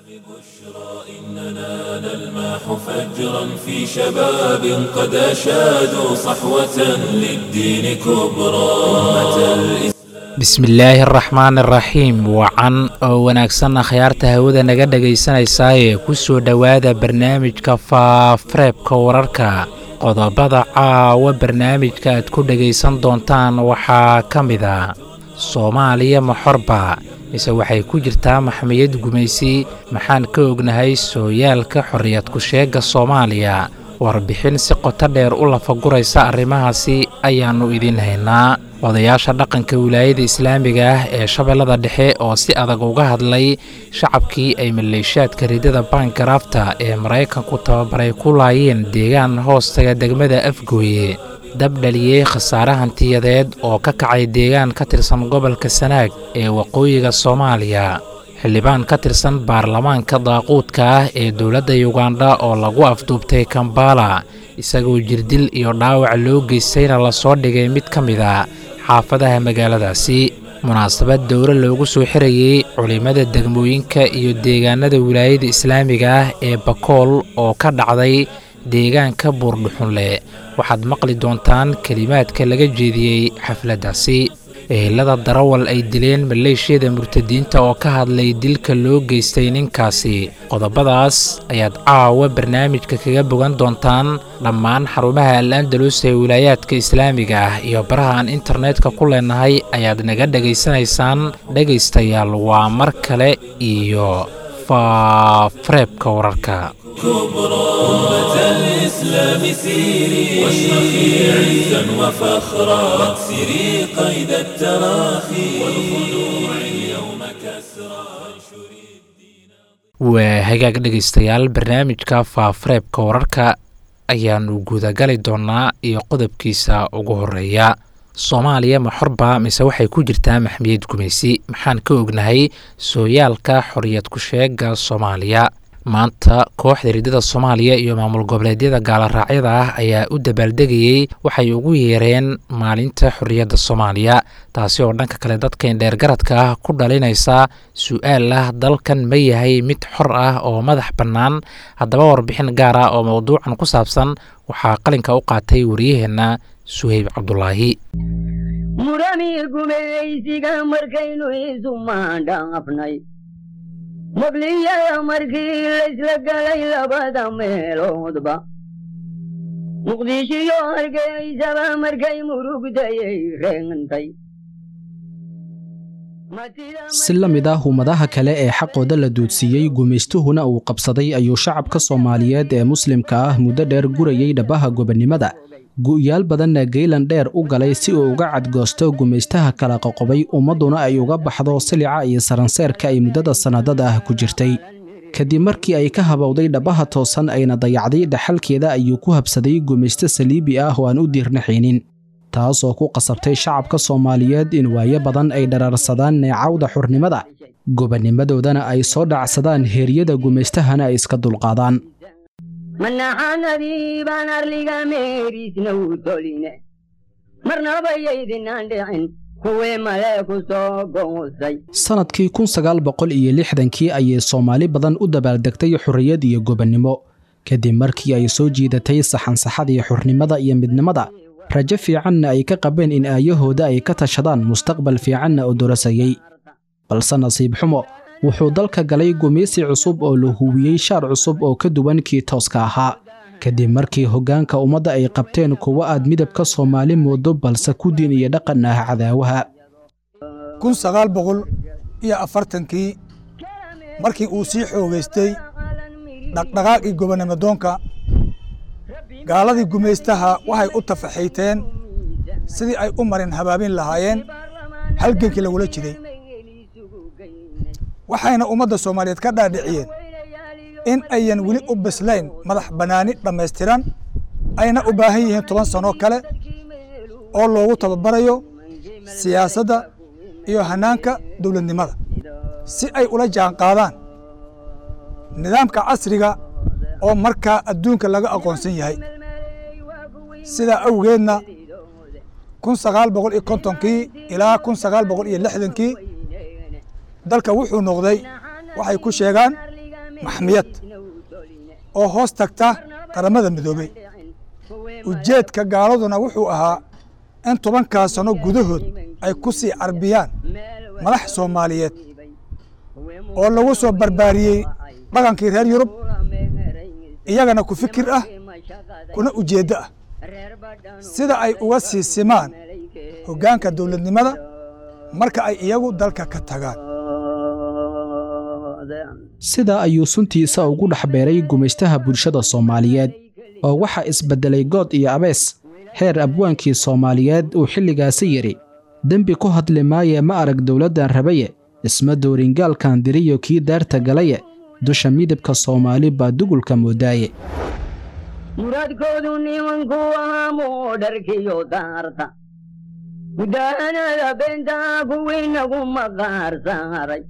إننا نلمح فجرا في شباب قد أشادوا صحوة للدين كبرى أمة الإسلام bismillaahi araxmaan araxiim wacan oo wanaagsan akhyaarta hawada naga dhegaysanaysaayee ku soo dhowaada barnaamijka faafareebka wararka qodobada caawa barnaamijka aad ku dhegaysan doontaan waxaa ka mid a soomaaliya maxorba mise waxay ku jirtaa maxmiyad gumaysi maxaan ka ognahay sooyaalka xorriyad ku-sheegga soomaaliya warbixin si qoto dheer u lafaguraysa arrimahaasi ayaannu idiin haynaa odayaasha dhaqanka wilaayada islaamiga ah ee shabeellada dhexe oo si adag uga hadlay shacabkii ay maleeshaadka ridada baangaraafta ee maraykanku tababaray ku laayeen deegaan hoostaga degmada afgooye dab dhaliyey khasaare hantiyadeed oo ka kacay deegaan ka tirsan gobolka sanaag ee waqooyiga soomaaliya xildhibaan ka tirsan baarlamaanka daaquudka ah ee dowladda yugandha oo lagu afduubtay kambala isagoo jirdil iyo dhaawac loo geystayna lasoo dhigay mid ka mid a xaafadaha magaaladaasi munaasabad dowro loogu soo xirayey culimmada degmooyinka iyo deegaanada wilaayada islaamiga ah ee bakool oo ka dhacday deegaanka buurdhuxunleh waxaad maqli doontaan kelimaadka laga jeediyey xafladdaasi ehelada darawal ay dileen maleeshiyada murtadiinta oo ka hadlay dilka loo geystay ninkaasi qodobadaas ayaad caawa barnaamijka kaga bogan doontaan dhammaan xarumaha al andalus ee wilaayaadka islaamiga ah iyo baraha aan internetka ku leenahay ayaad naga dhegaysanaysaan dhegaystayaal waa mar kale iyo faafareebka wararka كبرى أمة الإسلام سيري واشرخي عزا وفخرا واكسري قيد التراخي والخلوع اليوم كسرى وانشري الدين waa hagaag dhegaystayaal barnaamijka faafareebka wararka ayaannu gudagali doonnaa iyo qodobkiisa ugu horeeya soomaaliya maxorba mise waxay ku jirtaa maxmiyad gumaysi maxaan ka ognahay sooyaalka xorriyad ku-sheegga soomaaliya maanta kooxda ridada soomaaliya iyo maamul goboleedyada gaalaraacyada ah ayaa u dabaaldegayey waxay ugu yeereen maalinta xorriyadda soomaaliya taasi oo dhanka kale dadkan dheergaradka ah ku dhalinaysa su-aal ah dalkan ma yahay mid xor ah oo madax bannaan haddaba warbixin gaar ah oo mowduucan ku saabsan waxaa qalinka u qaatay waryaheenna suhayb cabdulaahi murani gumaysiga markaynu isu maandhaafnay muqliyada markii laysla galay labada meeloodba muqdishiyo hargeysaba markay murugdayay reegntay si la mid ah ummadaha kale ee xaqooda la duudsiiyey gumaystuhuna uu qabsaday ayuu shacabka soomaaliyeed ee muslimka ah muddo dheer gurayey dhabaha gobonnimada gu'yaal badanna geylan dheer u galay si uu uga cadgoosto gumaystaha kala qoqobay ummadduna ay uga baxdo silica iyo saranseerka ay muddada sannadada ah ku jirtay kadib markii ay ka habowday dhabaha toosan ayna dayacday dhaxalkeeda ayuu ku habsaday gumaysto saliibi ah oo aan u diirnaxaynin taas oo ku qasabtay shacabka soomaaliyeed in waayo badan ay dharaarsadaan neecawda xurnimada gobonnimadoodana ay soo dhacsadaan heeryada gumaystahana ay iska dulqaadaan manaxanadii baan arliga meeriisna u toline marnaba yaydinaan dhicin kuwii male ku soo goosay sannadkii kun sagaal boqol iyo lixdankii ayay soomaali badan u dabaaldegtay xorriyad iyo gobonnimo kadib markii ay soo jiidatay saxansaxadii xurnimada iyo midnimada rajo fiicanna ay ka qabeen in aayahooda ay ka tashadaan mustaqbal fiicanna oo dorasayey balse nasiib xumo wuxuu dalka galay gumaysi cusub oo la huwiyey shaar cusub oo ka duwan kii tooska ahaa kadib markii hoggaanka ummadda ay qabteen kuwo aad midabka soomaali moodo balse ku diin iyo dhaqan ah cadaawaha kun sagaal boqol iyo afartankii markii uu sii xoogaystay dhaqdhaqaaqii gobonnimodoonka gaaladii gumaystaha waxay u tafaxayteen sidii ay u marin habaabin lahaayeen halgenkii lagula jiray waxayna ummadda soomaaliyeed ka dhaadhiciyeen in ayan weli u bislayn madax bannaani dhammaystiran ayna u baahan yihiin toban sannoo kale oo loogu tababarayo siyaasadda iyo hannaanka dowladnimada si ay ula jaan qaadaan nidaamka casriga oo markaa adduunka laga aqoonsan yahay sidaa awgeedna kun sagaal boqol iyo kontonkii ilaa kun sagaal boqol iyo lixdankii dalka wuxuu noqday waxay ku sheegaan maxmiyad oo hoos tagta qaramada midoobey ujeedka gaaladuna wuxuu ahaa in tobankaas sano gudahood ay ku sii carbiyaan madax soomaaliyeed oo lagu soo barbaariyey dhaqankii reer yurub iyagana ku fikir ah kuna ujeeddo ah sida ay uga sii simaan hoggaanka dowladnimada marka ay iyagu dalka ka tagaan sidaa ayuu suntiisa ugu dhex beeray gumaystaha bulshada soomaaliyeed oo waxaa isbeddelay good iyo abees heer abwaankii soomaaliyeed uu xilligaasi yidhi dembi ku hadli maaye ma arag dowladdan rabaye isma dooringaalkan diriyo kii daarta galaye dusha midabka soomaali baa dugulka moodaaye muraadkoodu nimanku ahaa muudharkiyo daarta mudahanada beentaa kuwiinagu maqaar saaray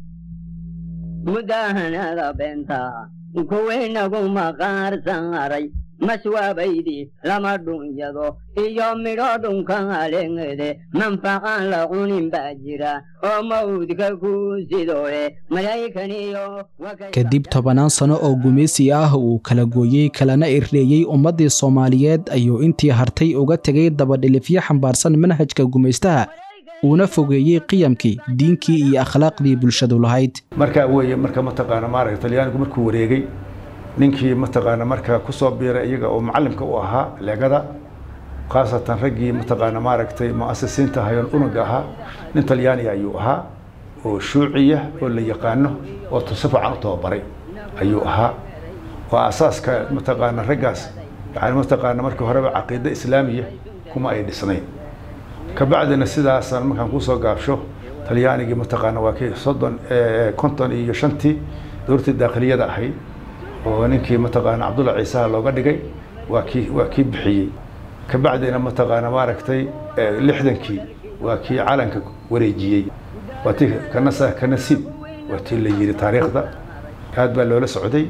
mudahanada beentaa kuwiinagu maqaar saaray maswaabaydii lama dhunyado iyo midho dhunkaaleengede manfaqaan la cunin baa jira oo mawdka ku sidoe malaykaniyo kadib tobannaan sano oo gumaysi ah uu kala gooyey kalana irreeyey ummaddii soomaaliyeed ayuu intii hartay uga tegay dabadhilifyo xambaarsan manhajka gumaystaha uuna fogeeyey qiyamkii diinkii iyo akhlaaqdii bulshadu lahayd markaa weeye marka mataqaana maaragta talyaanigu markuu wareegay ninkii mataqaana markaa ku soo biiray iyaga oo macallimka u ahaa leegada khaasatan raggii mataqaana maaragtay mu'asisiinta hayoon unuga ahaa nin talyaaniga ayuu ahaa oo shuuciya oo la yaqaano oo si fiican u tababaray ayuu ahaa waa asaaska mataqaana raggaas yani mataqaana markii horeba caqiida islaamiya kuma ay dhisnayn kabacdina sidaasaan markaan kusoo gaabsho talyaanigii mataqaana waa kii soddon konton iyo shantii dowladtii daakhiliyada ahayd oo ninkii mataqaana cabdulla ciisaha looga dhigay waa kii waa kii bixiyey kabacdina mataqaana maaragtay lixdankii waa kii calanka wareejiyey waa tii kanasa kanasiib waa tii la yidhi taariikhda aad baa loola socday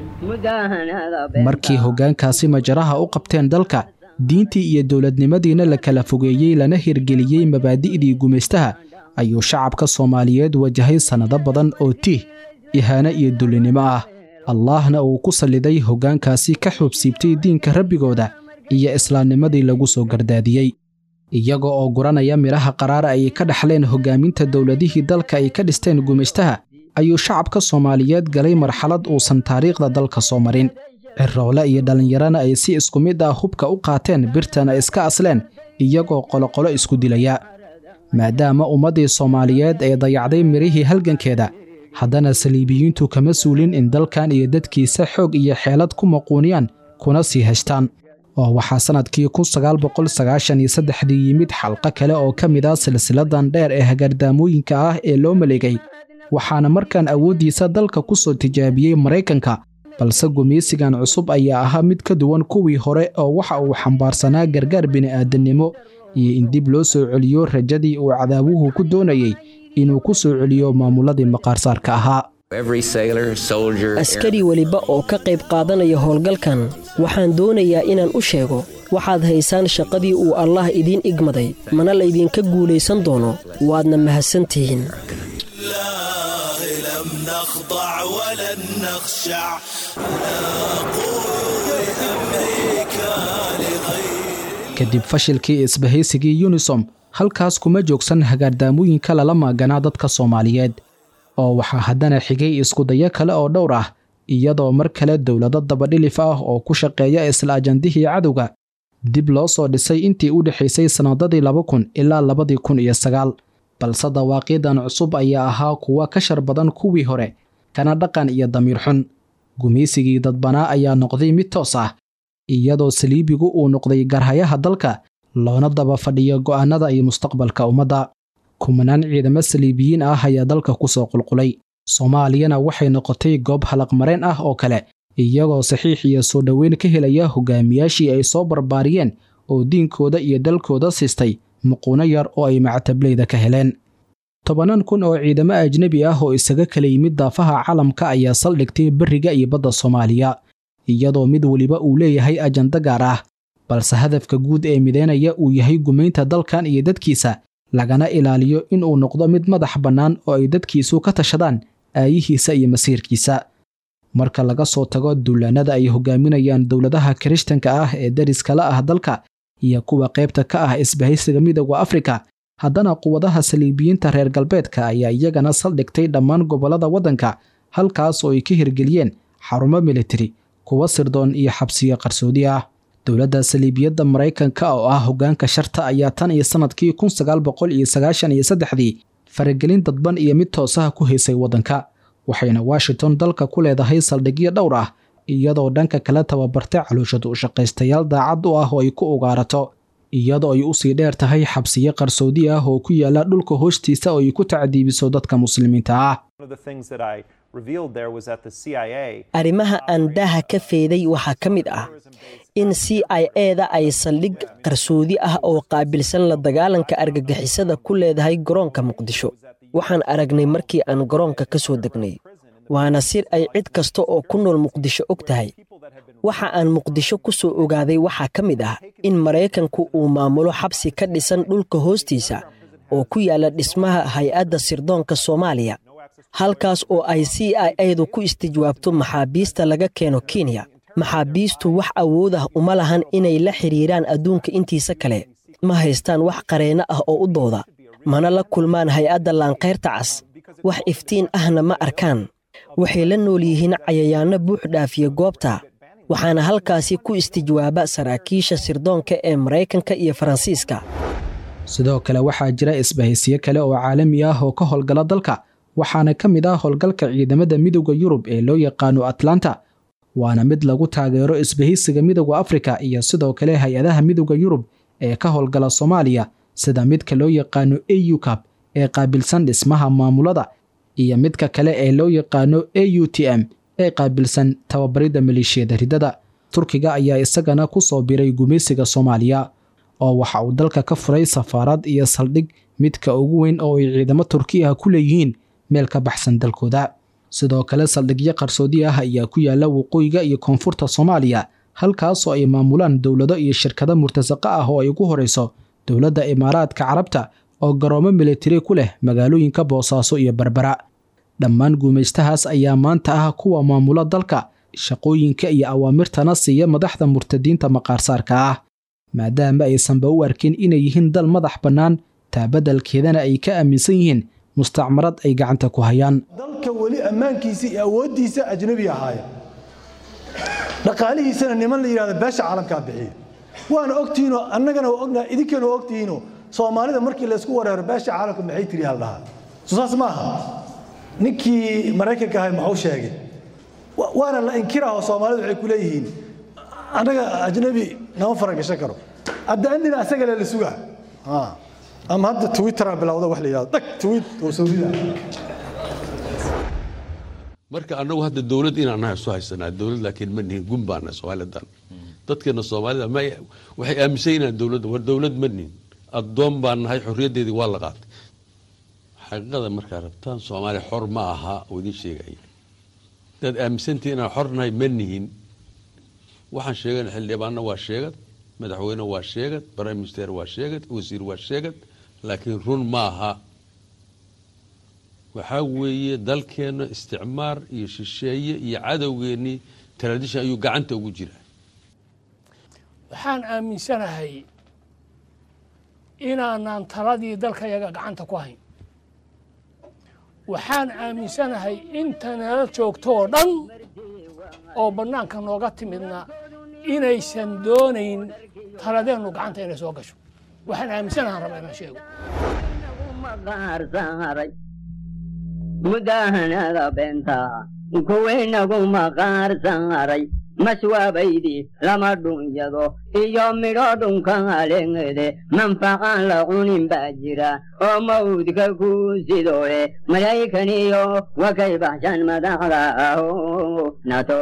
markii hoggaankaasi majaraha u qabteen dalka diintii iyo dowladnimadiina la kala fogeeyey lana hirgeliyey mabaadi'dii gumaystaha ayuu shacabka soomaaliyeed wajahay sannado badan oo tiih ihaano iyo dullinimo ah allaahna uu ku salliday hoggaankaasi ka xuubsiibtay diinka rabbigooda iyo islaamnimadii lagu soo gardaadiyey iyaga oo guranaya midhaha qaraara ay ka dhaxleen hoggaaminta dowladihii dalka ay ka dhisteen gumaystaha ayuu shacabka soomaaliyeed galay marxalad uusan taariikhda dalka soo marin ciroole iyo dhallinyarana ay si isku mid ah hubka u qaateen birtana iska asleen iyagoo qoloqolo isku dilaya maadaama ummaddii soomaaliyeed ay dayacday midhihii halgankeeda haddana saliibiyiintu kama suulin in dalkan iyo dadkiisa xoog iyo xeelad ku maquuniyaan kuna sii heshtaan oo waxaa sannadkii kun sagaal boqol sagaashan iyo saddexdii yimid xalqo kale oo ka mid ah silsiladan dheer ee hagaardaamooyinka ah ee loo maleegay waxaana markaan awooddiisa dalka ku soo tijaabiyey maraykanka balse gumaysigan cusub ayaa ahaa mid ka duwan kuwii hore oo waxa uu xambaarsanaa gargaar bini'aadannimo iyo in dib loo soo celiyo rajadii uu cadaawuhu ku doonayey inuu ku soo celiyo maamuladii maqaarsaarka ahaa askari weliba oo ka qayb qaadanaya howlgalkan waxaan doonayaa inaan u sheego waxaad haysaan shaqadii uu allaah idiin igmaday mana laydinka guulaysan doono waadna mahadsan tihiin kadib fashilkii isbahaysigii yunisom halkaas kuma joogsan hagaardaamooyinka lala maaganaa dadka soomaaliyeed oo waxaa haddana xigay iskudayo kale oo dhowr ah iyadoo mar kale dowlado dabadhilif ah oo ku shaqeeya isla ajandihii cadowga dib loo soo dhisay intii u dhexaysay sannadadii laba kun ilaa labadii kun iyo sagaal balse dawaaqiidan cusub ayaa ahaa kuwa ka shar badan kuwii hore kana dhaqan iyo damiir xun gumaysigii dadbanaa ayaa noqday mid toos ah iyadoo saliibigu uu noqday garhayaha dalka loona daba fadhiyo go'aannada iyo mustaqbalka ummadda kumanaan ciidamo saliibiyiin ah ayaa dalka ku soo qulqulay soomaaliyana waxay noqotay goob halaqmareen ah oo kale iyagoo saxiix iyo soo dhoweyn ka helaya hogaamiyaashii ay soo barbaariyeen oo diinkooda iyo dalkooda siistay muquuno yar oo ay mactableyda ka heleen tobannaan kun oo ciidamo ajnebi ah oo isaga kala yimid daafaha calamka ayaa saldhigtay berriga iyo badda soomaaliya iyadoo mid weliba uu leeyahay ajando gaar ah balse hadafka guud ee mideynaya uu yahay gumaynta dalkan iyo dadkiisa lagana ilaaliyo inuu noqdo mid madax bannaan oo ay dadkiisu ka tashadaan aayihiisa iyo masiirkiisa marka laga soo tago duulaanada ay hogaaminayaan dowladaha kirishtanka ah ee dariskala ah dalka iyo kuwa qaybta ka ah isbahaysiga midooda afrika haddana quwadaha saliibiyiinta reer galbeedka ayaa iyagana saldhigtay dhammaan gobollada waddanka halkaas oo ay ka hirgeliyeen xarumo militari kuwa sirdoon iyo xabsiyo qarsoodi ah dowladda saliibiyadda maraykanka oo ah hoggaanka sharta ayaa tan iyo sannadkii kun sagaal boqol iyo sagaashan iyo saddexdii faragelin dadban iyo mid toosaha ku haysay waddanka waxayna washington dalka ku leedahay saldhigyo dhowr ah iyadoo dhanka kale tababartay calooshad u shaqaystayaal daacad u ah oo ay ku ugaarato iyadoo ay usii dheer tahay xabsiyo qarsoodi ah oo ku yaala dhulka hoostiisa oo ay ku tacdiibiso dadka muslimiinta ah arrimaha aan daaha ka feeday waxaa ka mid ah in c i eda ay saldhig qarsoodi ah oo qaabilsan la dagaalanka argagixisada ku leedahay garoonka muqdisho waxaan aragnay markii aan garoonka ka soo degnay waana sir ay cid kasta oo ku nool muqdisho og tahay waxa aan muqdisho ku soo ogaaday waxaa ka mid ah in maraykanku uu maamulo xabsi ka dhisan dhulka hoostiisa oo ku yaalla dhismaha hay-adda sirdoonka soomaaliya halkaas oo ay c i edu ku istijwaabto maxaabiista laga keeno kenya maxaabiistu wax awood ah uma lahan inay la xidhiiraan adduunka intiisa kale ma haystaan wax qareenno ah oo u dooda mana la kulmaan hay-adda laankayrta cas wax iftiin ahna ma arkaan waxay la nool yihiin cayayaanno buux dhaafiya goobta waxaana halkaasi ku istijwaaba saraakiisha sirdoonka ee maraykanka iyo faransiiska sidoo kale waxaa jira isbahaysiyo kale oo caalami ah oo ka howlgala dalka waxaana ka mid ah howlgalka ciidamada midowda yurub ee loo yaqaano atlanta waana mid lagu taageero isbahaysiga midowda afrika iyo sidoo kale hay-adaha midowda yurub ee ka howlgala soomaaliya sida midka loo yaqaano au cab ee qaabilsan dhismaha maamulada iyo midka kale ee loo yaqaano a u t m ee qaabilsan tababaridda maleeshiyada ridada turkiga ayaa isagana ku soo biray gumaysiga soomaaliya oo waxa uu dalka ka furay safaarad iyo saldhig midka ugu weyn oo ay ciidamo turki ah ku leeyihiin meel ka baxsan dalkooda sidoo kale saldhigyo qarsoodi ah ayaa ku yaala waqooyiga iyo koonfurta soomaaliya halkaasoo ay maamulaan dowlado iyo shirkado murtasaqa ah oo ay ugu horayso dowladda imaaraadka carabta oo garoomo militari ku leh magaalooyinka boosaaso iyo berbera dhammaan guumaystahaas ayaa maanta ah kuwa maamula dalka shaqooyinka iyo awaamirtana siiya madaxda murtadiinta maqaarsaarka ah maadaama aysanba u arkin inay yihiin dal madax bannaan taabadalkeedana ay ka aaminsan yihiin mustacmarad ay gacanta ku hayaan dalka weli ammaankiisa iyo awooddiisa ajnabi ahaaya dhaqaalihiisana niman la yidhahdo beesha caalamkaa bixiya waana ogtihiinoo annagana waa ognaha idinkeena waa ogtihiinoo soomaalida markii laysku wareero beesha caalamka maxay tiri haldhahaa soo saas ma aha ninkii maraykanka ahay maxuu sheegay waana la inkiraho soomaalidu waxay ku leeyihiin annaga ajnabi nama faragashan karo hadda andina asagale la sugaa ama hadda twittera bilowda wax la yidhahdo dhag tweet oo sawirida marka annagu hadda dowlad inaan nahay isu haysanaa dowlad laakiin ma nihin gun baana soomaalidan dadkeena soomaalida ma waxay aaminsan inaan dowladda war dowlad ma nihin addoon baan nahay xorriyaddeedii waa la qaatay xaqiiqada markaa rabtaan soomaaliya xor ma aha oo idiin sheegaya dad aaminsantii inaan xor nahay ma nihin waxaan sheegana xildhibaanna waa sheegad madaxweyne waa sheegad prime minister waa sheegad wasiir waa sheegad laakiin run ma aha waxaa weeye dalkeenna isticmaar iyo shisheeye iyo cadowgeennii tradition ayuu gacanta ugu jiraa waxaan aaminsanahay inaanaan taladii dalkayaga gacanta ku hayn waxaan aaminsanahay inta nala joogto oo dhan oo bannaanka nooga timidna inaysan doonayn taladeennu gacanta inay soo gasho waxaan aaminsanahaan raba inaan sheego mudahanada beenta kuwaynagu maqaar saaray maswaabaydii lama dhunyado iyo midho dhunkalengede manfaqaan la cunin baa jira oo mawdka ku sidoe malaykaniyo wakay baxshan madaxda aho nato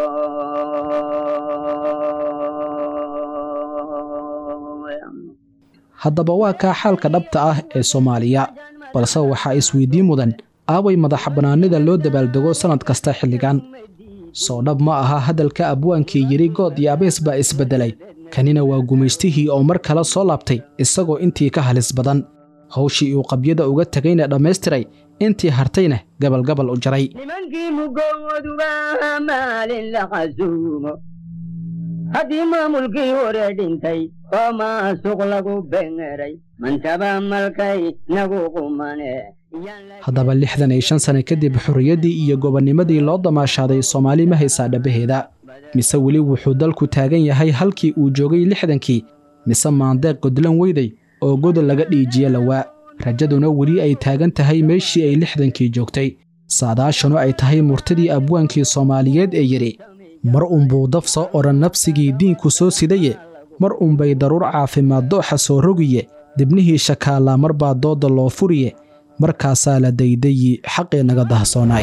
haddaba waa kaa xaalka dhabta ah ee soomaaliya balse waxaa isweydiin mudan aaway madaxa bannaanida loo dabaaldego sannad kasta xilligan soo dhab ma aha hadalka abwaankii yidhi good iyo abees baa isbeddelay kanina waa gumaystihii oo mar kale soo laabtay isagoo intii ka halis badan hawshii uu qabyada uga tegayna dhammaystiray intii hartayna gabalgabal u jaray nimankii mugooduba maalin la qasuumo haddii maamulkii hore dhintay oo maasuq lagu bengeray mantaba malkay nagu qumane haddaba lixdan iyo shan sane kadib xorriyaddii iyo gobonnimadii loo damaashaaday soomaali ma haysaa dhabaheeda mise weli wuxuu dalku taagan yahay halkii uu joogay lixdankii mise maandeeq godlan weyday oo godol laga dhiijiye lawaa rajaduna weli ay taagan tahay meeshii ay lixdankii joogtay saadaashanu ay tahay murtidii abwaankii soomaaliyeed ee yidhi mar unbuu daf soo odhan nafsigii diinku soo sidaye mar unbay daruur caafimaad dooxa soo rogiye dibnihii shakaallaa mar baa doodda loo furiye markaasaa la daydayi xaqii naga dahsoonaay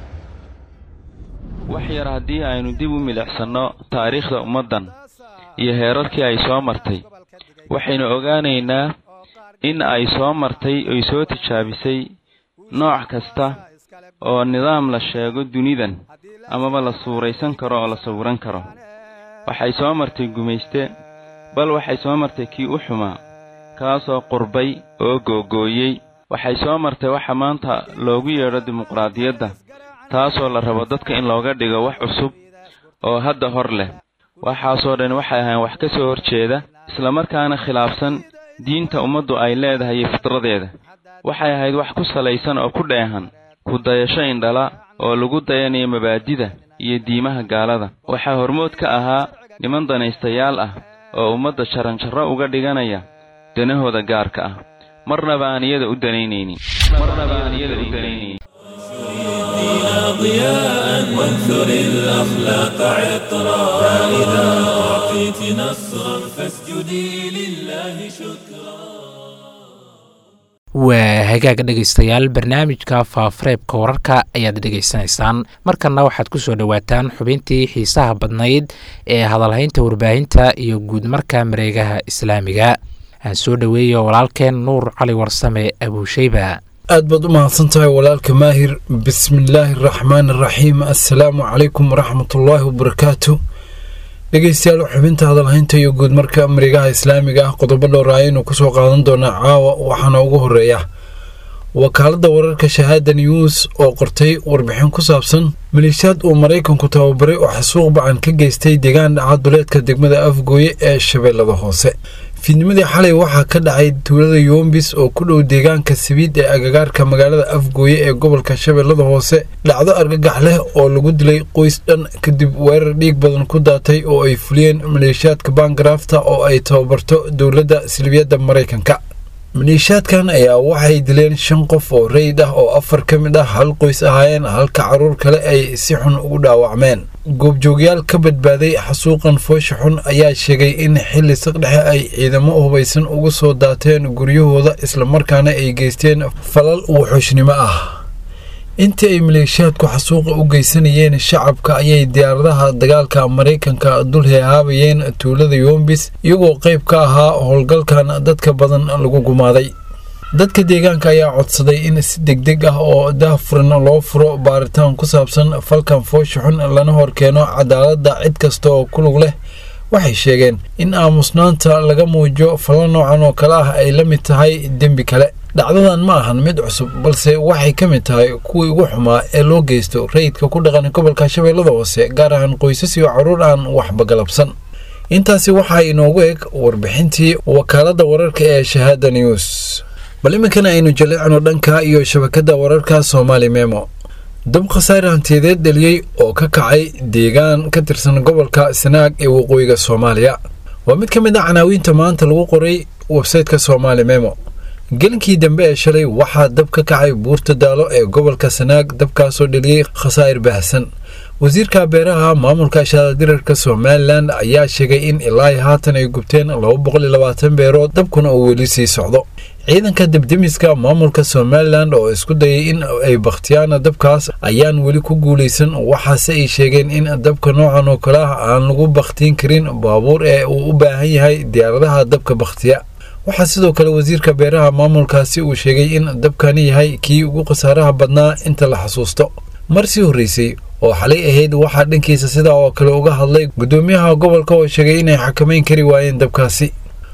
wax yar haddii aynu dib u milicsanno taariikhda ummaddan iyo heerarkii ay soo martay waxaynu ogaanaynaa in ay soo martay oy soo tijaabisay nooc kasta oo nidaam la sheego dunidan amaba la suuraysan karo oo la sawiran karo waxay soo martay gumayste bal waxay soo martay kii u xumaa kaasoo qurbay oo googooyey waxay soo martay waxa maanta loogu yeedho dimuqraadiyadda taasoo la rabo dadka in looga dhigo wax cusub oo hadda hor leh waxaasoo dhan waxay ahayn wax ka soo horjeeda islamarkaana khilaafsan diinta ummaddu ay leedahay iyo fitradeeda waxay ahayd wax ku salaysan oo ku dheehan ku dayasho indhala oo lagu dayanayo mabaadida iyo diimaha gaalada waxaa hormood ka ahaa niman danaystayaal ah oo ummadda jaranjarro uga dhiganaya danahooda gaarka ah marnaba aan iyada u danaynaynin marnaba aan iyada u danaynayn ضياء وانثر الأخلاق عطرا فإذا أعطيت نصرا فاسجدي لله شكرا waa hagaag dhegaystayaal barnaamijka faafareebka wararka ayaad dhegaysanaysaan markanna waxaad ku soo dhowaataan xubintii xiisaha badnayd ee hadalhaynta warbaahinta iyo guud marka mareegaha islaamiga aan soo dhoweeyo walaalkeen nuur cali warsame abuusheyba aad baad u mahadsan tahay walaalka maahir bismillaahi araxmaan araxiim assalaamu calaykum waraxmatullaahi wabarakaatu dhegeystayaal xubinta hadalhaynta iyo guud marka mareegaha islaamiga ah qodobo dhowra ayaynu kusoo qaadan doonaa caawa waxaana ugu horeeya wakaaladda wararka shahaada news oo qortay warbixin ku saabsan maleeshiyaad uu maraykanku tababaray oo xasuuq bacan ka geystay deegaan dhaca duleedka degmada afgooye ee shabeellada hoose fiidnimadii xalay waxaa ka dhacay tuulada yoombis oo ku dhow deegaanka sabiid ee agagaarka magaalada afgooye ee gobolka shabeellada hoose dhacdo argagax leh oo lagu dilay qoys dhan kadib weerar dhiig badan ku daatay oo ay fuliyeen maleeshiyaadka baangarafta oo ay tababarto dowladda silbiyadda maraykanka maleeshiyaadkan ayaa waxay dileen shan qof oo rayid ah oo afar ka mid ah hal qoys ahaayeen halka caruur kale ay si xun ugu dhaawacmeen goobjoogyaal ka badbaaday xasuuqan foosha xun ayaa sheegay in xilli saqdhexe ay ciidamo hubaysan ugu soo daateen guryahooda islamarkaana ay geysteen falal wuxuushnimo ah intii ay maleeshiyaadku xasuuqa u geysanayeen shacabka ayay diyaaradaha dagaalka maraykanka dul heehaabayeen tuulada yoombis iyagoo qayb ka ahaa howlgalkan dadka badan lagu gumaaday dadka deegaanka ayaa codsaday in si degdeg ah oo daahfuran loo furo baaritaan ku saabsan falkan foosha xun lana horkeeno cadaaladda cid kasta oo ku lug leh waxay sheegeen in aamusnaanta laga muujiyo falla noocan oo kale ah ay la mid tahay dembi kale dhacdadan ma ahan mid cusub balse waxay ka mid tahay kuwii ugu xumaa ee loo geysto rayidka ku dhaqan gobolka shabeellada hoose gaar ahaan qoysas iyo carruur aan waxba galabsan intaasi waxaa inoogu eg warbixintii wakaaladda wararka ee shahaada news bal iminkana aynu jaleecno dhanka iyo shabakadda wararka soomaali memo dab khasaare hantiyadeed dheliyey oo ka kacay deegaan ka tirsan gobolka sanaag ee waqooyiga soomaaliya waa mid ka mid ah canaawiinta maanta lagu qoray websayteka soomaali memo gelinkii dambe ee shalay waxaa dab ka kacay buurta daalo ee gobolka sanaag dabkaasoo dheliyey khasaa'ir baahsan wasiirka beeraha maamulka shaadadirarka somalilan ayaa sheegay in ilaa haatan ay gubteen beerood dabkuna uu weli sii socdo ciidanka debdemiska maamulka somalilan oo isku dayay in ay bakhtiyaan dabkaas ayaan weli ku guulaysan waxaase ay sheegeen in dabka noocan oo kale ah aan lagu bakhtiin karin baabuur ee uu u baahan yahay diyaaradaha dabka bakhtiya waxaa sidoo kale wasiirka beeraha maamulkaasi uu sheegay in dabkani yahay kii ugu khasaaraha badnaa inta la xasuusto mar sii horreysay oo xalay ahayd waxaa dhankiisa sidaa oo kale uga hadlay guddoomiyaha gobolka oo sheegay inay xakamayn kari waayeen dabkaasi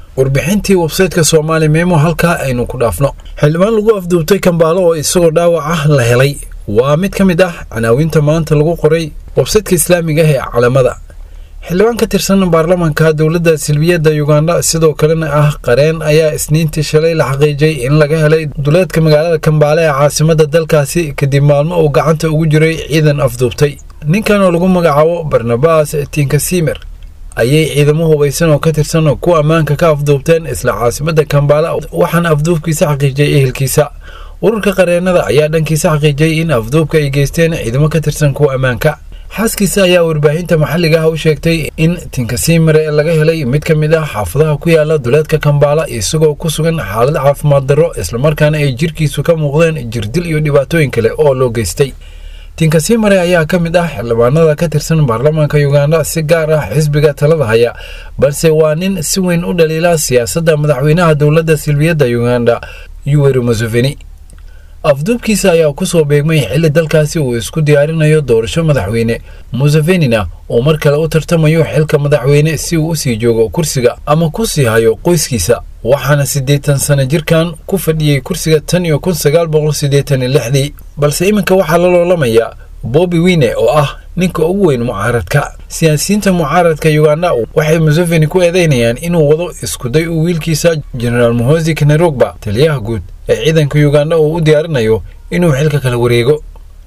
warbixintii websayteka soomaali memo halkaa aynu ku dhaafno xildhibaan lagu afduubtay kambaalo oo isagoo dhaawac ah la helay waa mid ka mid ah canaawinta maanta lagu qoray websaytka islaamiga ah ee calamada xildhibaan ka tirsan baarlamaanka dowladda silbiyadda yuganda sidoo kalena ah qareen ayaa isniintii shalay la xaqiijay in laga helay duleedka magaalada kambaale ee caasimadda dalkaasi kadib maalmo uu gacanta ugu jiray ciidan afduubtay ninkan oo lagu magacaabo barnabas tinkasimer ayay ciidamo hubaysan oo ka tirsan kuwa ammaanka ka afduubteen isla caasimadda kambaale waxaana afduubkiisa xaqiijiyay ehelkiisa ururka qareenada ayaa dhankiisa xaqiijiyay in afduubka ay geysteen ciidamo ka tirsan kuwa ammaanka xaaskiisa ayaa warbaahinta maxalliga ah u sheegtay in tinkasimare laga helay mid ka mid ah xaafadaha ku yaala duleedka kambaala isagoo ku sugan xaalad caafimaad darro islamarkaana ay jirkiisu ka muuqdeen jirdil iyo dhibaatooyin kale oo loo geystay tinkasimare ayaa ka mid ah xildhibaanada ka tirsan baarlamaanka yuganda si gaar ah xisbiga talada haya balse waa nin si weyn u dhaliila siyaasadda madaxweynaha dowladda silbiyadda yuganda yuweri museveni afduubkiisa ayaa kusoo beegmay xilli dalkaasi uu isku diyaarinayo doorasho madaxweyne musevenina uu mar kale u tartamayo xilka madaxweyne si uu usii joogo kursiga ama ku sii hayo qoyskiisa waxaana siddeetan sano jirkan ku fadhiyey kursiga tan iyo kun sagaal boqol siddeetan iyo lixdii balse iminka waxaa la loolamayaa bobbi wine oo ah ninka ugu weyn mucaaradka siyaasiyiinta mucaaradka yuganda waxay museveni ku eedeynayaan inuu wado iskuday uu wiilkiisa genaraal mohosi kanerogba taliyaha guud ee ciidanka yuganda uu u diyaarinayo inuu xilka kala wareego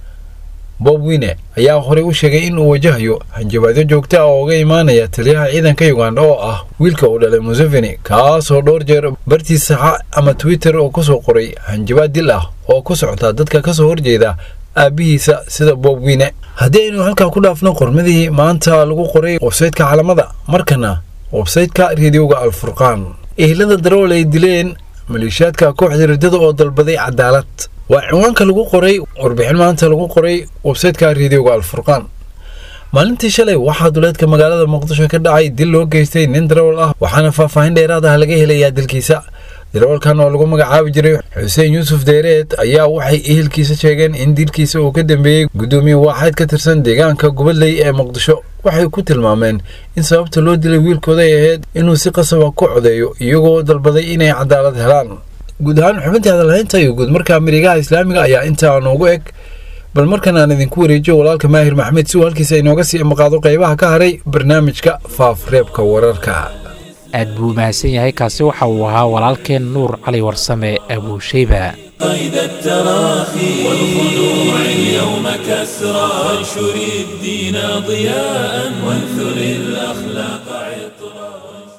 bob wine ayaa horey u sheegay in uu wajahayo hanjabaadyo joogta ah oo uga imaanaya taliyaha ciidanka yuganda oo ah wiilka uu dhalay museveni kaasoo dhowr jeer bartii saxa ama twitter oo kusoo qoray hanjabaad dil ah oo ku socota dadka kasoo horjeeda aabbihiisa sida bob wine haddii aynu halkaa ku dhaafno qormadii maanta lagu qoray websaytka calamada markana websaytka reediyoga alfurqaan ehlada darool ay dileen maleeshiyaadka kooxda riddada oo dalbaday cadaalad waa cinwaanka lagu qoray warbixin maanta lagu qoray websaytka reediyoga alfurqaan maalintii shalay waxaa duleedka magaalada muqdisho ka dhacay dil loo geystay nin darawal ah waxaana faahfaahin dheeraad ah laga helayaa dilkiisa darawalkan oo lagu magacaabi jiray xuseen yuusuf deyreed ayaa waxay ehelkiisa sheegeen in dilkiisa uu ka dambeeyey guddoomiye waaxeed ka tirsan deegaanka gubadley ee muqdisho waxay ku tilmaameen in sababta loo dilay wiilkooda ay ahayd inuu si qasaba ku codeeyo iyagoo dalbaday inay cadaalad helaan guud ahaan xubintii hadalhaynta iyo guud markaa marigaha islaamiga ayaa intaa noogu eg bal markan aan idinku wareejiyo walaalka maahir maxmed si uu halkiisa inooga sii amaqaado qaybaha ka haray barnaamijka faafreebka wararka aad buu mahadsan yahay kaasi waxa uu ahaa walaalkeen nuur cali warsame abuushayba قيد التراخي والخضوع اليوم كسرى وانشر الدين ضياء وانثر الأخلاق عطرا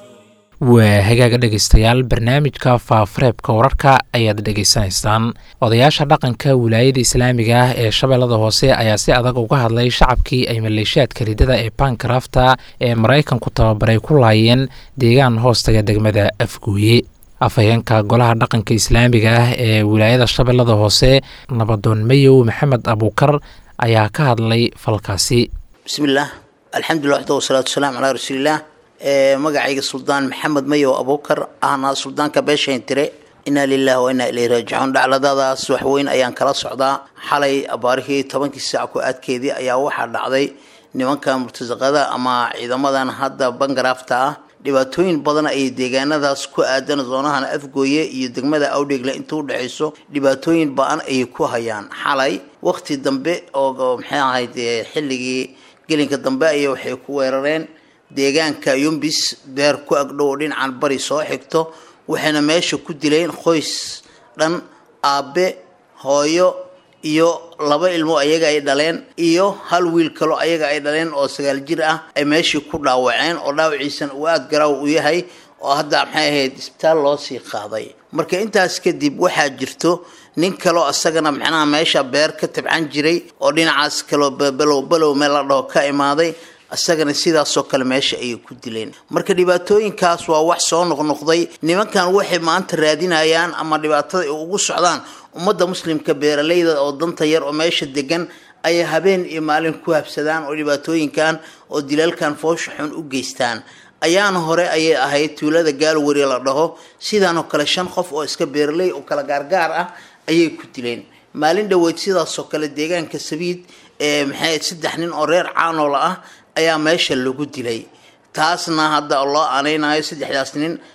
waa hagaaga dhegaystayaal barnaamijka faafareebka wararka ayaad dhegaysanaysaan odayaasha dhaqanka wilaayada islaamiga ah ee shabeellada hoose ayaa si adag uga hadlay shacabkii ay maleeshiyaadka ridada ee bankrafta ee maraykanku tababaray ku laayeen deegaan hoostaga degmada afguuye afhayeenka golaha dhaqanka islaamiga ah ee wilaayada shabeellada hoose nabadoon mayow maxamed abuukar ayaa ka hadlay falkaasi bismillaah alxamdulilah waxda wasalaatu wasalaamu calaa rasuulillaah magacayga suldaan maxamed mayow abuukar ahna suldaanka beeshayn tire inaa lilahi wa inaa ilayhi raajicuun dhacladadaas waxweyn ayaan kala socdaa xalay abaarihii tobankii saac ku aadkeedii ayaa waxaa dhacday nimanka murtasaqada ama ciidamadan hadda bangaraafta ah dhibaatooyin badan ayay deegaanadaas ku aadan zoonahan afgooye iyo degmada awdheegle inta udhexayso dhibaatooyin ba-an ayay ku hayaan xalay waqti dambe oo maxay ahayd xilligii gelinka dambe ayay waxay ku weerareen deegaanka yumbis beer ku agdhow oo dhinacan bari soo xigto waxayna meesha ku dileen qoys dhan aabe hooyo iyo laba ilmo ayaga ay dhaleen iyo hal wiil kaloo ayaga ay dhaleen oo sagaal jir ah ay meeshii ku dhaawaceen oo dhaawaciisan uu aada garaaw u yahay oo hadda maxay ahayd isbitaal loo sii qaaday marka intaas kadib waxaa jirto nin kaloo isagana macnaha meesha beer ka tabcan jiray oo dhinacaas kaloo balow balow meel la dhaho ka imaaday isagana sidaasoo kale meesha ayay ku dileen marka dhibaatooyinkaas waa wax soo noqnoqday nimankan waxay maanta raadinayaan ama dhibaatada ay ugu socdaan ummadda muslimka beeralayda oo danta yar oo meesha degan ayay habeen iyo maalin ku habsadaan oo dhibaatooyinkan oo dilaalkan foosha xun u geystaan ayaana hore ayay ahayd tuulada gaalwari la dhaho sidaanoo kale shan qof oo iska beeraley oo kala gaargaar ah ayay ku dileen maalin dhoweyd sidaasoo kale deegaanka sabiid ee maxay saddex nin oo reer caanoola ah ayaa meesha lagu dilay taasna hadda loo anaynayo saddexdaas nin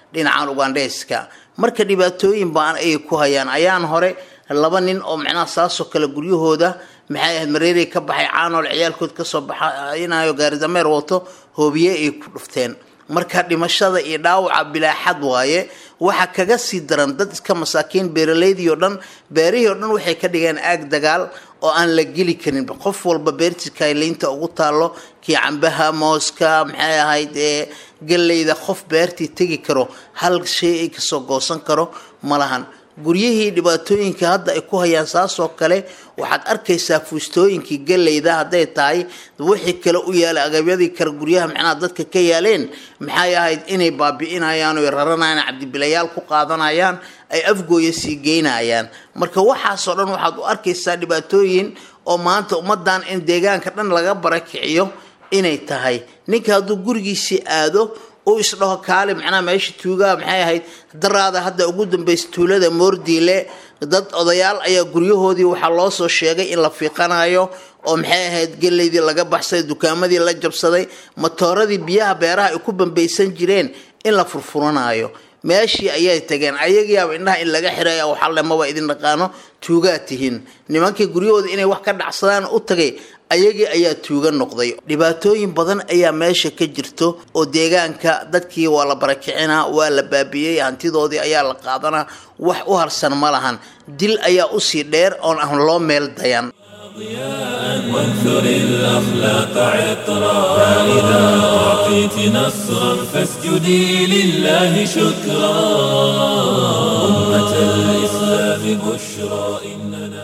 dhinacan ugandheeska marka dhibaatooyin baan ayay ku hayaan ayaan hore laba nin oo macnaha saasoo kale guryahooda maxay ahayd mareerey ka baxay caanool ciyaalkood kasoo baxaynayo gaaridameer wato hoobiye ay ku dhufteen marka dhimashada iyo dhaawaca bilaaxad waaye waxa kaga sii daran dad iska masaakiin beeraleydii oo dhan beerihii oo dhan waxay ka dhigeen aag dagaal oo aan la geli karin qof walba beertii kayliynta ugu taalo kii cambaha mooska maxay ahayd ee galleyda qof beertii tegi karo hal shay ay kasoo goosan karo ma lahan guryihii dhibaatooyinka hadda ay ku hayaan saasoo kale waxaad arkaysaa fuustooyinkii galleyda hadday tahay wixii kale u yaalay agabyadii kale guryaha macnaha dadka ka yaaleen maxay ahayd inay baabi'inayaan oo raranayaan cabdibilayaal ku qaadanayaan ay afgooya sii geynayaan marka waxaasoo dhan waxaad u arkaysaa dhibaatooyin oo maanta ummadan in deegaanka dhan laga barakiciyo inay tahay ninka hadduu gurigiisii aado uu isdhaho kaali macnaha meesha tuugaha maxay ahayd daraada hadda ugu dambaysa tuulada moordiile dad odayaal ayaa guryahoodii waxaa loo soo sheegay in la fiiqanayo oo maxay ahayd geleydii laga baxsaday dukaamadii la jabsaday matooradii biyaha beeraha ay ku bambaysan jireen in la furfuranayo meeshii ayay tageen ayagiiaba indhaha in laga xiraya waxalle maba idin dhaqaano tuugaa tihiin nimankii guryahooda inay wax ka dhacsadaan u tagay ayagii ayaa tuuga noqday dhibaatooyin badan ayaa meesha ka jirto oo deegaanka dadkii waa la barakicinaa waa la baabiyey hantidoodii ayaa la qaadanaa wax u harsan ma lahan dil ayaa usii dheer oon aan loo meel dayan وانثر الأخلاق عطرا فإذا أعطيت نصرا فاسجدي لله شكرا أمة الإسلام بشرى إننا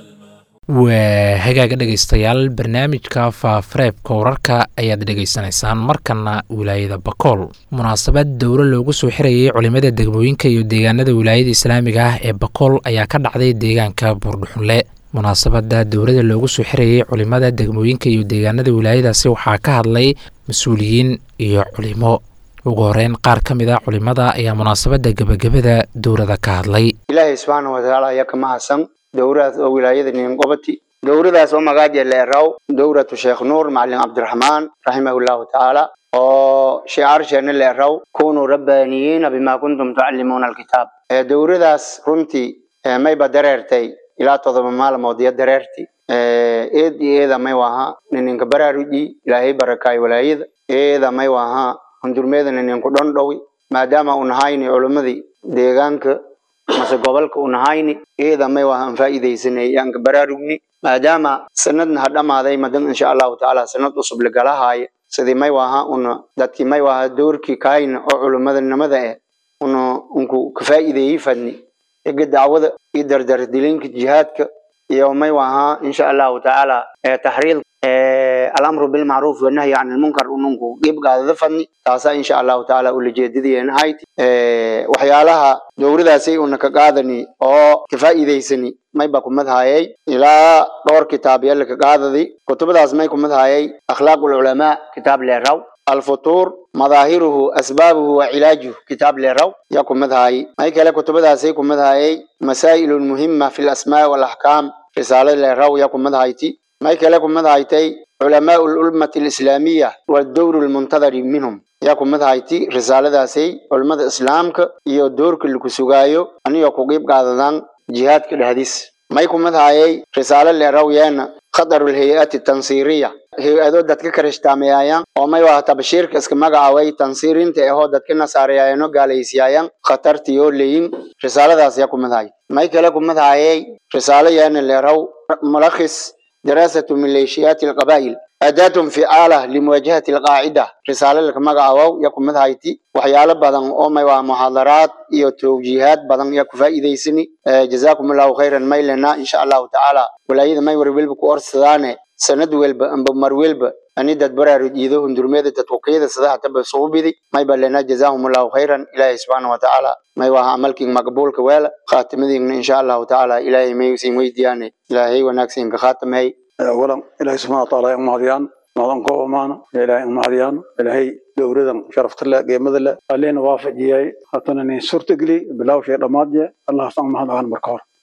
waa hagaaga dhegaystayaal barnaamijka faafareebka wararka ayaad dhegaysanaysaan markana wilaayada bakool munaasabad dowlo loogu soo xirayay culimada degmooyinka iyo deegaanada wilaayada islaamiga ah ee bakool ayaa ka dhacday deegaanka buurdhuxunle munaasabada dowlada loogu soo xirayay culimada degmooyinka iyo deegaanada wilaayadaasi waxaa ka hadlay mas-uuliyiin iyo culimo ugu horeyn qaar ka mid a culimada ayaa munaasabada gebagabada dowlada ka hadlay ilaahay subxaana watacaala ayaa ka mahadsan dowradaas oo wilaayada niingobati dowradaas oo magaaja leeraw dowratu sheekh nuur macalin cabdiraxmaan raximahullahu tacaala oo shicaarsheenna leeraw kunuu rabbaaniyiina bima kuntum tucallimuuna alkitaab dowradaas runtii mayba dareertay ilaa todoba maalmood iyo dareerti eed iyo eeda may waha nininka baraaruji ilaahay barakaay walaayada eeda may waha hundurmeeda nininku dhondhowi maadaama uu nahayni culimmadii deegaanka mase gobolka uu nahayni eeda may waha aan faa'iidaysanay yaanka baraarugni maadaama sanadna ha dhamaaday madan insha allahu tacaala sanad cusub lagalahaaya sidii may waha una dadkii may waha doorkii kaayna oo culimmadanimada eh una unku ka faa'iideeyey fadni ega dacwada iyo dardardilinka jihaadka iyo may waha insha allahu tacaala taxriid alamru bilmacruuf wanahyi can ilmunkar ununku qibgaadada fadni taasa insha allahu tacaala ulajeedadeen hayti waxyaalaha dowradaasay una ka qaadani oo ka faa'iidaysani mayba kumadhayay ilaa dhowr kitaab yalla ka qaadadi kutubadaas may kumadhayay akhlaaq ulculamaa kitaab leeraw alfutuur madaahiruhu asbaabuhu wa cilaajuhu kitaab leeraw yaa kumadhayay may kale kutubadaasay kumadhayay masaa'ilun muhima fi lasmaa walaxkaam risaalo leeraw yaa kumadhayti may kale kumadhaytay culamaau lummati alislaamiya wadowru lmuntadari minhum yaa kumadhayti risaaladaasay culimmada islaamka iyo doorka laku sugaayo anigoo ku qiib qaadadaan jihaadka dhexdiis may kumadhayay risaalo leeraw yeena khadaru lhay-ati tansiiriya hay-ado dadka karishtaamayaayaan oo may waha tabashiirka iska magacaaway tansiirinta ahoo dadka nasaarayaayano gaalaysiyaayaan khatartiyoo leyin risaaladaas yaa kumadhay may kale kumadhayay risaalo yeena leeraw mulakhis daraasatu maleeshiyaati alqabaa'il aadaatun ficaala limuwaajahati alqaacida risaalo laka magacaawow yaa kumadhayti waxyaalo badan oo may waa muxaadaraad iyo towjiihaad badan yaa ku faa'iidaysani jazaakum allahu khayran maylena insha allahu tacaala walaayada may war welba ku orsadaane sanad welba amba mar welba ani dad baraarud iido hundurmeeda dadkuqiyada sadaha taba suubidi may balena jazaahum allahu khayran ilaahay subxaana watacaala may waha amalkin maqbuulka weela khaatimadiina insha allahu tacaala ilaahay may siin weydiyaane ilaahay wanaagsinka khaatamay awalan ilaahay subxana wataala ay umahadiyaan madan ko amaana ilaahay umahadiyaan ilaahay dowradan sharafta leh geemada leh alleena waafajiyay hatana nin suurtageli bilawshay dhammaadje allahaasan umahad ahaan marka hore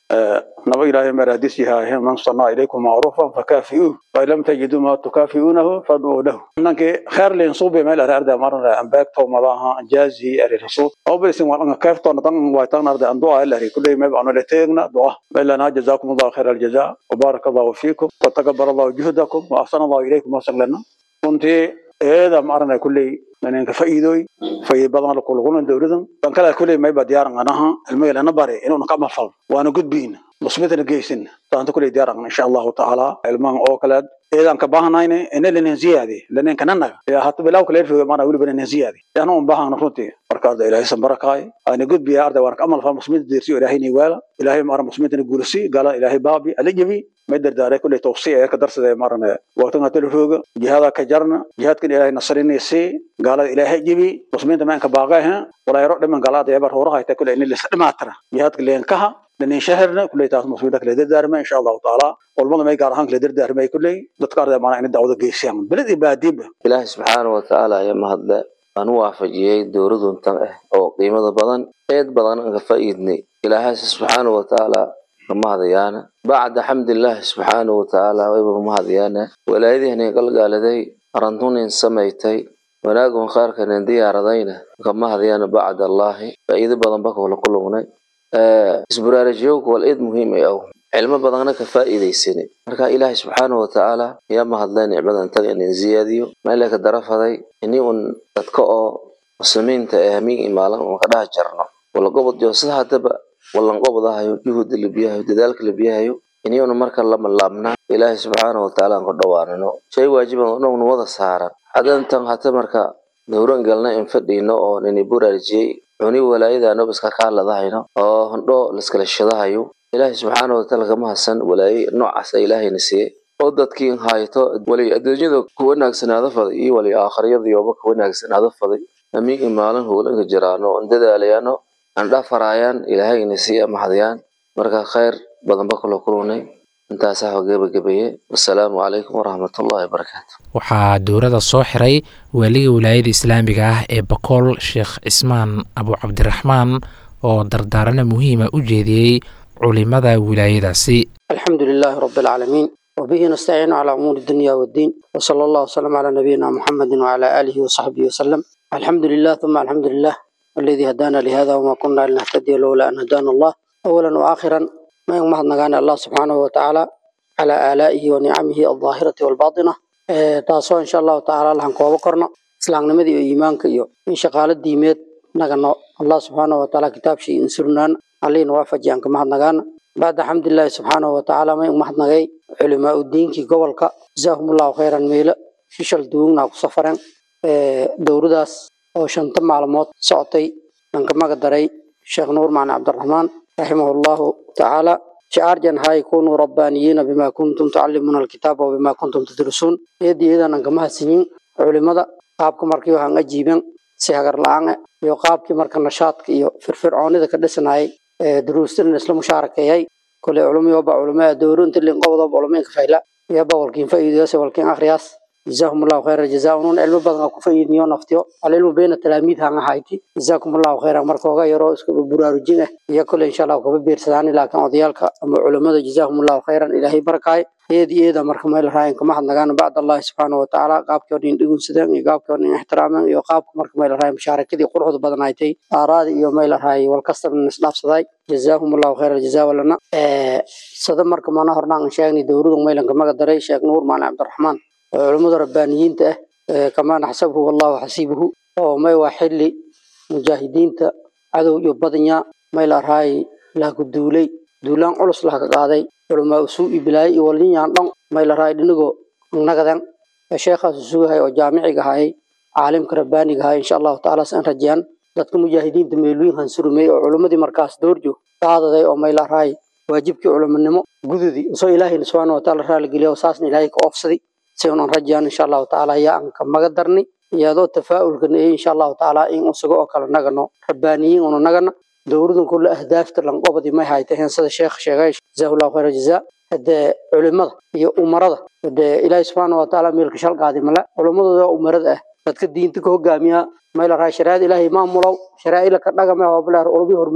naba ilaahay maraadis yahay man sanaa ilaykum macruufan fakaafi'uuh fain lam tajiduu ma tukaafi'uunahu fadcuu lahu nankii kheer leen suube meel are arda marna ambaag towmadaha jaazi are rasul oo barisin waan anga kheer toona tan waa tan arda an du'a ilaahay kulay meel aan la teegna du'a meelana jazakum allah khair al jazaa wa barakallahu fiikum wa taqabbal allah juhdakum wa ahsana allah ilaykum wa sallallahu kunti eeda marna kulay nanka faa'iidooy faa'iido badan la kuluguna dawladan kan kala kulay may badiyaaran anaha ilmaha lana bare inuu ka mafal waana gudbiin musbitana geysin taanta kulay diyaaran insha Allah taala ilmaha oo kala eedan ka baahanayne ina lana ziyaadi lana kanana ya hatta bilaw kala fiyo mana wali bana ziyaadi yana un baahan runti marka arda ilaahay san barakaay ana gudbiya arda waan ka amal fa musbit dirsi ilaahay ni wala ilaahay mara musbitana guulsi gala ilaahay baabi alajabi ما درداري كل توصية يا كدرس ذي مرنا وقتنا تلفوق جهاد كجرنا جهاد كن إلهي نصرني سي قال إلهي جبي مسلمين تمان كباقيها ولا يروح من قالات يبر هورها يتكل إن اللي سلم عترة جهاد كل ينكها لأن شهرنا كل تاس مسلمين كل دردار ما إن شاء الله تعالى والله ما يقارن كل دردار ما كل دتكار ذي معنا إن دعوة جيشان بلد إباديب إله سبحانه وتعالى يا مهد أنا waafajiyay dowladun tan ah oo qiimada badan eed badan aan ka faa'iidnay ilaahay subxaanahu wa tacaala mahadayaana bacda xamdilaahi subxaanahu watacaala wayba mahadayaana walaayadihani galgaaladay arantunin samaytay wanaagun khaarkanin diyaaradayna ka mahadayaana bacda allaahi faa'iido badan ba kula kulugnay isbaraarajiyowka wal eed muhiim ay aw cilmo badanna ka faa'iidaysani marka ilaahay subxaanahu watacaala yaa mahadlay nicmadan taga inin ziyaadiyo meela ka darafaday ini un dadka oo muslimiinta ee hamiin imaalan un ka dhaha jarno wala gobod jo sida haddaba wallanqobdahayo juhudda labiyahayo dadaalka labiyahayo iniyuna marka lama laabna ilaahay subxaana watacaala aan ku dhawaanino shay waajiban oo dhowna wada saaran hadantan hata marka dowran galna in fadhiino oo nini buraarjiyey cuni walaayadaano iska kaaladahayno oo hondho liskala shadahayo ilaahay subxaana watacaala kama hasan walaaye noocaasa ilaahayna siiye oo dadkiin hayto wali adduunyada ku wanaagsanaado faday iyo wali aakhiriyada yooba ku wanaagsanaado faday amiin maalin howlanka jiraano on dadaalayaano aan dhafaraayaan ilaahayna sii mahadayaan marka khayr badan ba kula kulunay intaasaa ho gebagabeeye wasalaamu calaykum waraxmatullahi wabarakaatu waxaa dowladda soo xiray waaliga wilaayada islaamiga ah ee bakool sheekh cismaan abu cabdiraxmaan oo dardaarana muhiima u jeediyey culimada wilaayadaasi الحمد لله رب العالمين وبه نستعين على أمور الدنيا والدين وصلى الله وسلم على نبينا محمد وعلى آله وصحبه وسلم الحمد لله ثم الحمد لله الذي هدانا لهذا وما كنا لنهتدي لولا أن هدانا الله أولا وآخرا ما يوم نغانا الله سبحانه وتعالى على آلائه ونعمه الظاهرة والباطنة إيه تاسو إن شاء الله تعالى لهم كوابا كرنا سلام نمدي إيمانك إيو إن شقال الديميت نغانا الله سبحانه وتعالى كتاب شيء انسرنان علينا وافجي أنك مهد نغانا بعد حمد الله سبحانه وتعالى ما يوم مهد نغاي علماء الدين كي قبلك جزاهم الله خيرا ميلا ششل دوغنا كسفران إيه دورداس oo shanta maalmood socotay aan ka maga daray sheekh nuur macne cabdiraxmaan raximahullahu tacaala shicaarjan ha yakunuu rabbaaniyiina bima kuntum tucallimuuna alkitaaba wabima kuntum tadrusuun eedii iyadan aan kama hadsanyin culimada qaabka markii waxaan ajiiben si hagar la-aan ah iyo qaabkii marka nashaadka iyo firfircoonida ka dhisanayay ee duruustina isla mushaarakeeyay kole culumiyooba culimaa dowro inta linqobdoba culumooyinka fayla iyaba walkiin faa'iidayaas walkiin akhriyaas جزاهم الله خير الجزاء ونون علم بدن ku fayidniyo naftiyo alilmu bayna talaamiid han ahayti جزاكم الله خيرا markooga yaro isku buraarujin ah iyo kale insha Allah kuba biirsadaan laakiin odayaalka ama culimada جزاهم الله خيرا ilaahay barakaay eedii eeda marka meel raayin kama hadnagaan bacd Allah subhanahu wa ta'ala qaabkoodin dhigun sidaan iyo qaabkoodin ixtiraaman iyo qaabka marka meel raayin musharakadii quruxda badan ay tay aaraad iyo meel raayin wal kastabna isdhaafsaday جزاهم الله خير الجزاء ولنا ee sada marka mana hornaan sheegnay dowladdu meelanka maga daray sheekh nuur macna cabdiraxmaan culimada rabbaaniyiinta ah kamaa naxsabuhu wallahu xasiibuhu oo may waa xilli mujaahidiinta cadow iyo badanya may la raay laha ku duulay duulaan culus laha ka qaaday culamaa usuu iyo bilaayo iyo walinyaan dhan may la raay dhinagoo nagadan sheekhaas usugahay oo jaamiciga ahaayay caalimka rabbaaniga ahaay insha allahu tacaala san rajeyaan dadka mujaahidiinta meelooyin hansurumey oo culimmadii markaas doorjo qaadaday oo may la raay waajibkii culimonimo gududii soo ilaahayna subxaana wataala raaligeliya oo saasna ilaahay ka oofsaday سيون رجعنا إن شاء الله تعالى يا أنك مقدرني يا ذو تفاؤل كنا إن شاء الله تعالى إن أسقوا أكل نجنا ربانيين ونجنا دوردن كل أهداف تلقى قبضي ما هاي تهين صد الشيخ شيخ جزاه الله خير الجزاء هذا علماء يا أمراء هذا إلهي سبحانه وتعالى ملك شال قادم لا علماء ذا أمراء dadka diinta ka hogaamiya meel raay shariicada ilaahay maamulaw shariica ila ka dhagama waa bilaar urbi hormuud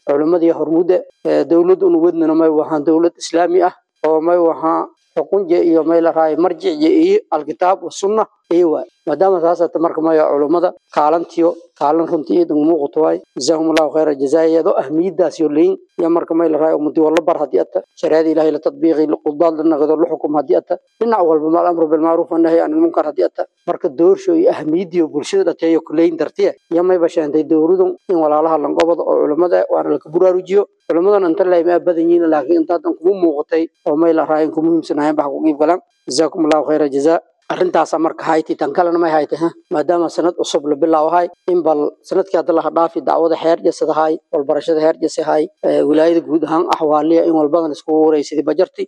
culimmadii hormuuda dowlad una wadnana may wahaan dowlad islaami ah oo may wahaa xukunja iyo may la raayo marjicja iyo alkitaab wasunna iyo waay maadaama saasata marka maya culummada kaalantiyo kaalin runtii iidan muuqato waay jazaahum allahu khayra jazaa iyadoo ahmiyadaas yo leyin iyo marka may la raayo ummadii wala bar haddii ata shariicada ilahay la tadbiiqi qudaad la naqdo la xukum haddii ata dhinac walba ma alamru bilmacruuf wanahyi can ilmunkar haddii ata marka doorsho iyo ahmiyadiyo bulshada dhateeyo kuleyin dartiye iyo may bashaantay dowladun in walaalaha langobada oo culummada waana laka buraarujiyo culummadan inta laymaa badan yihiin laakiin intaadan kuma muuqatay oo may la raayin ku muhiimsanahayn bax ku qiib galaan jazaakum allahu khayra jazaa arrintaasa marka hayti tan kalena may haytay ha maadaama sanad cusub la bilaawahay in bal sanadkii hadda laha dhaafi dacwada heer jasadahay walbarashada heer jasahay wilaayada guud ahaan axwaaliya in walbadan iskugu wareysaday bajarti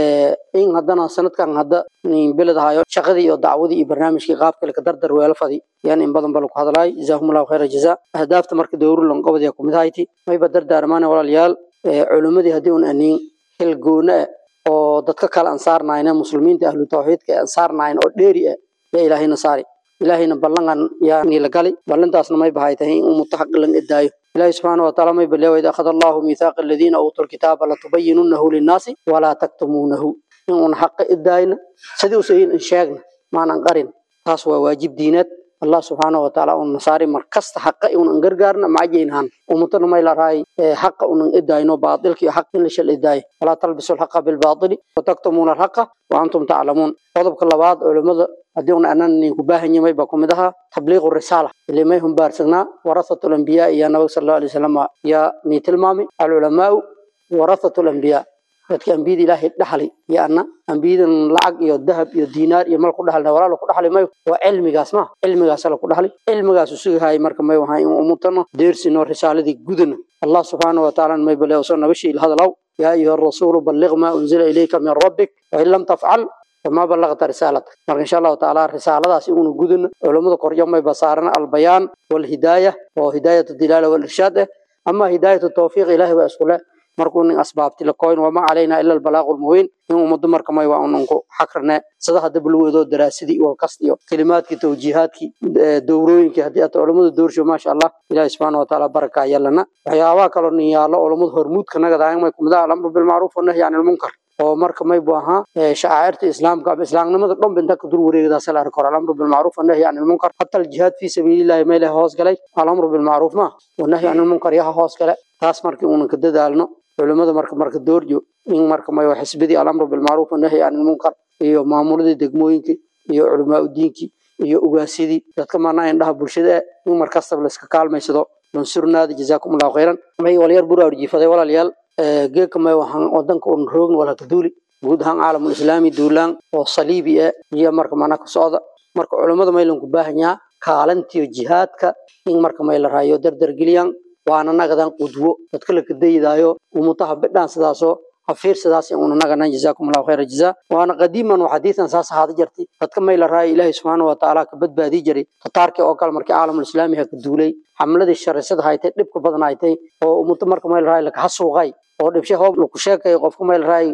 in haddana sanadkan hadda biladahayo shaqadii iyo dacwadii iyo barnaamijkii qaabka laka dardar weela fadi yan in badan bala ku hadlaay jazaahum allahu khayra jazaa ahdaafta marka dowru lanqobadiya kumid hayti mayba dardaarmaane walaalayaal culimmadii haddii un aniin hilgoona oo dadka kale aan saarnayna muslimiinta ahlu tawxiidka aan saarnayn oo dheeri ah yaa ilaahayna saari ilaahayna ballangan yaa niila gali ballantaasna may bahay tahay in ummata xaq lan idaayo ilaahi subxaana wataala may baleewa id akhada allahu miithaaqa aladiina uutuu lkitaaba latubayinunahu linnaasi walaa taktumuunahu in uun xaqa idaayna sidii usayin in sheegna maanan qarin taas waa waajib diineed allah subxaanahu wataala un nasaari markasta xaqa unan gargaarna macajaynhan ummatana may larahay xaqa unan idayno baatilka iyo xaq in la shal idaayo walaa talbisu lxaqa bilbaatili wataktumuuna alxaqa wa antum taclamuun qodobka labaad culimmada haddii un anan ninku baahanyamay baa kumid ahaa tabliiqu risaala ilimay humbaarsagnaa warasatu lambiyaa iyo nabag sal allahu alay wasalam yaa nii tilmaami alculamaau warasatu lambiyaa dadka ambiyada ilaahay dhaxlay iyo anna ambiyadan lacag iyo dahab iyo diinaar iyo mal ku dhaxlna walaalo ku dhaxlay mayo waa cilmigaas ma cilmigaas la ku dhaxlay cilmigaas usugahay marka may wahay in umutano deersino risaaladii gudana allah subxaanahu watacaala may bale soo nabashii hadalaw yaa ayuha rasuulu balliq maa unzila ilayka min rabbik wain lam tafcal فما بلغت رسالتك مرك إن شاء الله تعالى رسالة سيكون جودن علماء قرية ما يبصارنا البيان والهداية وهداية الدلالة والإرشاد أما هداية التوفيق إلهي وأسئلة markuu nin asbaabti la koyn wama calayna ila albalaaqu lmubiin in ummado marka may waa unanku xakrne sida hadda bulweedoo daraasadii walkast iyo kelimaadkii tawjiihaadkii dowrooyinkii haddii ata culammadu doorsho maasha allah ilahi subxaana watacaala baraka yalana waxyaabaha kaloo nin yaallo culammadu hormuudka nagadayan may kumid ah alamru bilmacruuf wanahyi can ilmunkar oo marka may bu ahaa shacairta islaamka ama islaamnimada dhan binta ka dur wareegdaas la arko alamru bilmacruuf wanahyi can ilmunkar hata aljihaad fi sabiilillahi may leh hoos galay alamru bilmacruuf ma wanahyi can ilmunkar yaha hoos gale taas markii uunan ka dadaalno culimada marka marka doorjo in marka may xisbidii alamru bilmacruuf wanahyi can ilmunkar iyo maamuladii degmooyinkii iyo culamaa udiinkii iyo ugaasidii dadka maanaa indhaha bulshada in mar kastaba laiska kaalmaysado mansurnaada jazaakum allahu khayran may walyar buraar jiifaday walaalayaal geeka may waxaan wadanka un roogn walaka duuli guud ahaan caalamul islaami duulaan oo saliibi ah iyo marka mana ka socda marka culimmada maylanku baahanyaa kaalantiyo jihaadka in marka may la raayo dardargeliyaan waana nagadan qudwo dadka la kadaydaayo umutaha bidhaan sidaasoo hafiir sidaas una naganan jazaakum allahu khayra jazaa waana qadiiman waxadiisan saas ahaada jirtay dadka may la raayo ilaahi subxaana watacaala ka badbaadii jiray tataarkii oo kale markii caalamul islaami ha ka duulay xamladii sharisada haytay dhibka badan haytay oo umuta marka may la raayo lakaha suuqay oo dhibshe hoob laku sheekayo qofka may la raayo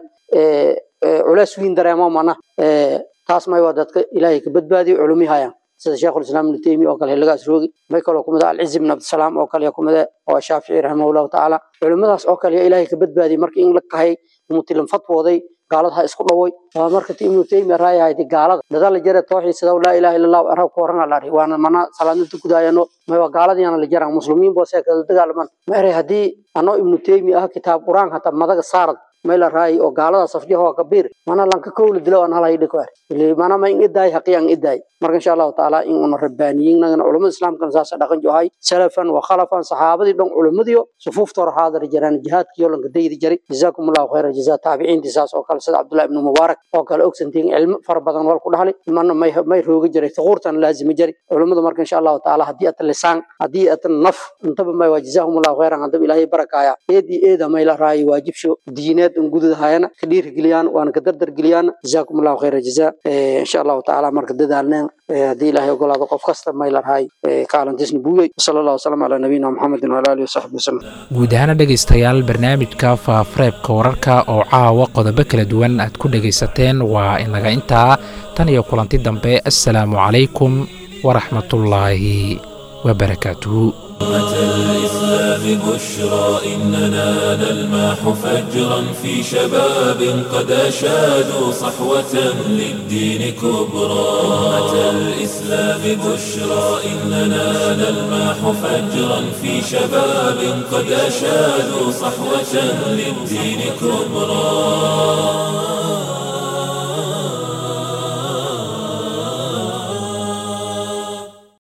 culeys wiin dareemo mana taas may waa dadka ilaahay ka badbaadiyo culumi hayaan sida sheekhu lislaam ibnu taymiya oo kale xilligaas roogi may kaloo kumid ah alcizi ibn abdisalaam oo kale kumid ah oo shaafici raximahullahu tacaala culimadaas oo kale ilaahay ka badbaadiyey marka in la kahay mutilan fatwooday gaalada ha isku dhawoy waa marka ibnu taymiya raaya haydi gaalada dada la jara tawxiid sida laa ilaha illa allah arab ku waran la waana mana salaadinta gudaayano may waa gaaladiina la jaraan muslimiin boo see kala dagaalaman ma eray haddii anoo ibnu taymiya ah kitaab quraan hata madaga saarad may la raay oo gaalada safjaha kabiir mana lanka kowla dilo aan halay dhiko ili mana ma in idaay haqiyan idaay marka insha Allah taala in una rabbaaniyin nagana culimada islaamka saas dhaqan johay salafan wa khalafan saxaabadii dhan culimadiyo sufuufta hor xaadir jiraan jihaadkii oo lanka daydi jiray jazakumullahu khayra jazaa taabiciintii saas oo kale sida Abdullah ibn Mubarak oo kale ogsantiin cilmi far badan wal ku dhaxlay mana may may rooga jiray thuqurtan laazimi jiray culimada marka insha Allah taala hadii at lisaan hadii at naf intaba may wajazahumullahu khayran hadaba ilaahay barakaya eedii eeda may la raay waajibsho diineed in gududahayana ka dhiirigeliyaan waana ka dardargeliyaan jazaakum allahu khayra jazaa insha allahu tacaala marka dadaalneen haddii ilaahay ogolaado qof kasta may larhay kaalantiisna buugay sala allahu wasalam calaa nabiyina muxamedin wala alihi wasaxbi wasalam guud ahaana dhegaystayaal barnaamijka faafareebka wararka oo caawa qodobo kala duwan aad ku dhegaysateen waa inaga intaa tan iyo kulanti dambe assalaamu calaykum waraxmatullaahi wabarakaatuhu أمة الإسلام بشرى إننا نلمح فجرا في شباب قد أشادوا صحوة للدين كبرى أمة الإسلام بشرى إننا نلمح فجرا في شباب قد أشادوا صحوة للدين كبرى